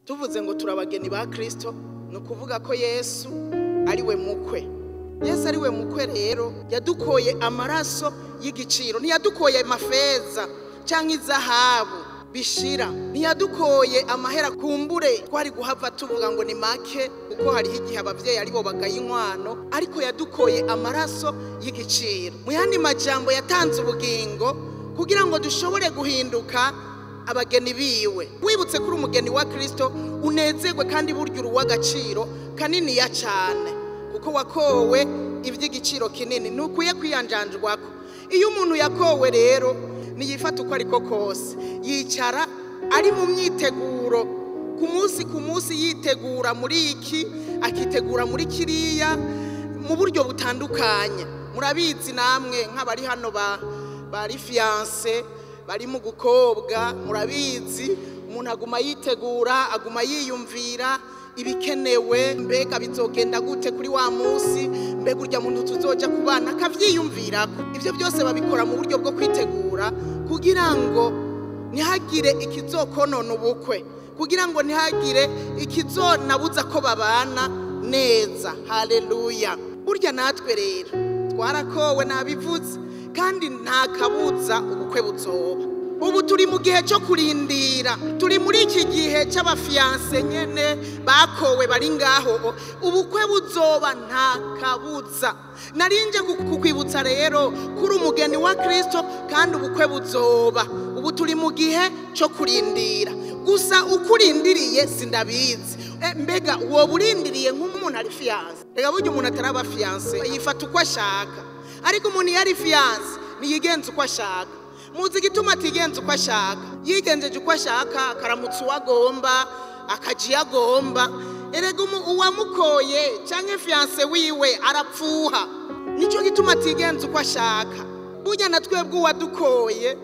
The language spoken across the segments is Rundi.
tuvuze ngo turabageni ba kirisito ni ukuvuga ko yesu ari we mukwe yesu ari we mukwe rero yadukoye amaraso y'igiciro ntiyadukoye amafeza cyangwa izahabu bishira ntiyadukoye amahera kumbure twari guhava tuvuga ngo ni make kuko hariho igihe ababyeyi aribo bagaye inkwano ariko yadukoye amaraso y'igiciro mu yandi majambo yatanze ubugingo kugira ngo dushobore guhinduka abageni biwe wibutse kuri umugeni wa kirisito unezerwe kandi burya uri uw'agaciro kaniniya cyane kuko wakowe iby'igiciro kinini ntukwiye kwiyanjanjwako iyo umuntu yakowe rero niyifata uko ariko kose yicara ari mu myiteguro ku munsi ku munsi yitegura muri iki akitegura muri kiriya mu buryo butandukanye murabizi namwe nk'abari hano bari fiyanse bari mu gukobwa murabizi umuntu aguma yitegura aguma yiyumvira ibikenewe mbega bizogenda gute kuri wa munsi mbega urya muntu tuzoja ku bana akabyiyumvirako ibyo byose babikora mu buryo bwo kwitegura kugira ngo ntihagire ikizokonona ubukwe kugira ngo ntihagire ikizonabuza ko babana neza haleluya burya natwe rero twarakowe nabivuze kandi nta kabuza ubukwe buzoba ubu turi mu gihe cyo kurindira turi muri iki gihe cy'abafiyanse nyine bakowe bari ngaho ubukwe buzoba nta kabuza narinje kukwibutsa rero kuri umugeni wa kirisito kandi ubukwe buzoba ubu turi mu gihe cyo kurindira gusa uko urindiriye sindabizi mbega uwo burindiriye nk'umuntu ari fiyanse reka burya umuntu ataraba fiyanse yifata uko ashaka ariko umuntu iyo ari fiyanse ntiyigenza uko ashaka muzi igituma atigenza uko ashaka yigenjeje uko ashaka akaramutsa uwo agomba akajya iyo agomba erega uwamukoye cyangwa fiyanse wiwe arapfuha nicyo gituma atigenza uko ashaka burya na twebwe uwadukoye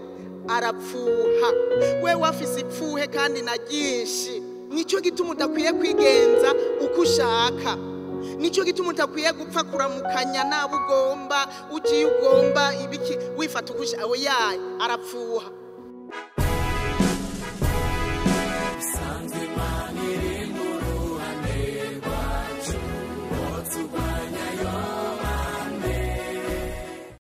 arapfuha we wafise ipfuhe kandi na ryinshi nicyo gituma udakwiye kwigenza uko ushaka nicyo gituma utakwiye gupfa kuramukanya nabo ugomba ugiye ugomba ibiki wifata uko ushaka yayo arapfuha